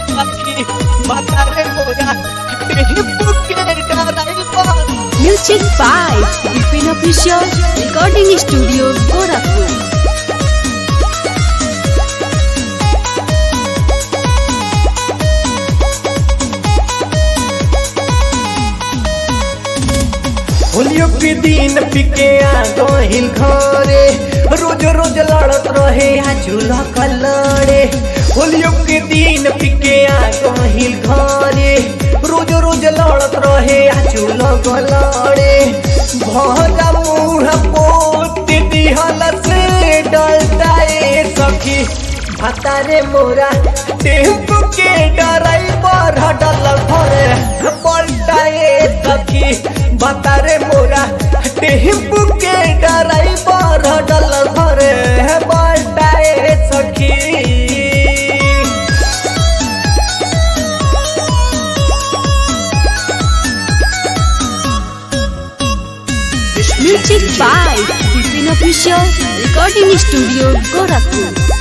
सखी बतारे मोरा टेम्पू के driver Music by Vipin Official Recording Studio Gorakhpur. होलियो के दिन पिके आ गहिल घरे रोज रोज लड़त रहे आ झूला कलड़े होलियो के दिन पिके आ गहिल घरे रोज रोज लड़त रहे आ झूला कलड़े भरा मुँह पोत दिहल से डलता ए सखी भतारे मोरा टेम्पू के ड्राइवर हटल घरे पलटाए सखी बतारे मोरा टेम्पू के ड्राइवर हटल घरे पलटाए सखी Music by Vipin Official Recording Studio Gorakhpur.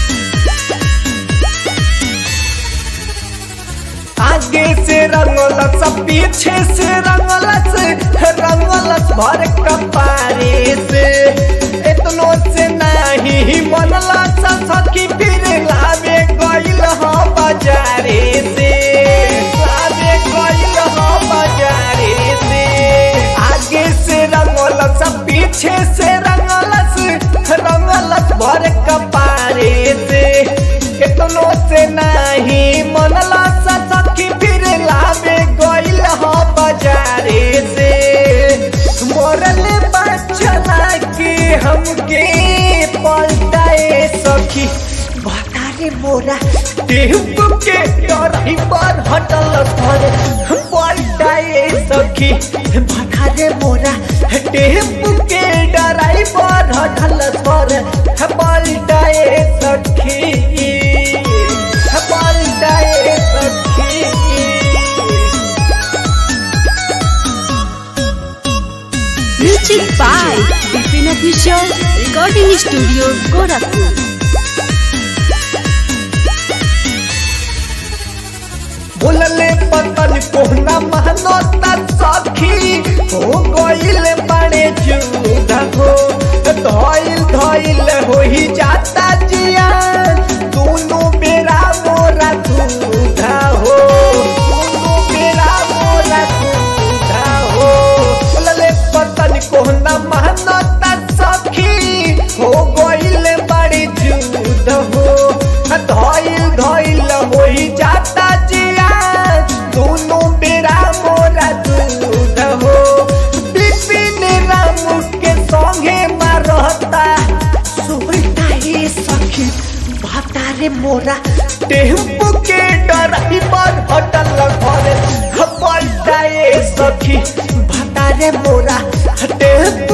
आगे से रंगलस पीछे से रंगलस रंगलस भर कपारे से इतनो से नहीं बनलस सखी फिर लावे गइल ह बाजारे से लावे गइल ह बाजारे से आगे से रंगलस पीछे से रंगलस रंगलस भर कपारे से केतनो से नहीं मनला सखी फिर लावे गइल ह बाजारे से मोरले बचना के हमके पलटाए सखी बतारे मोरा टेम्पू के ड्राइवर हटल घर पलटाए सखी बतारे मोरा टेम्पू के ड्राइवर हटल घर पलटाए सखी पलटाए सखी Music by Vipin Official Recording Studio Gorakhpur. बोलले पतन कोहना महनता सखी हो गइल बड़े जुदा हो धइल धइल हो ही जाता जिया दोनों बेरा मोरा दूधा हो दोनों बेरा मोरा दूधा हो बोलले पतन कोहना महनता सखी हो गइल बड़े जुदा हो धइल धइल हो ही जाता जिया दोनों बेरा मोरा दूध हो बिपिन राम के संगे मारता सुरता ये सखी भातारे मोरा टेम्पू के ड्राइवर हटल घरे पलटाए सखी भातारे मोरा टेम्पू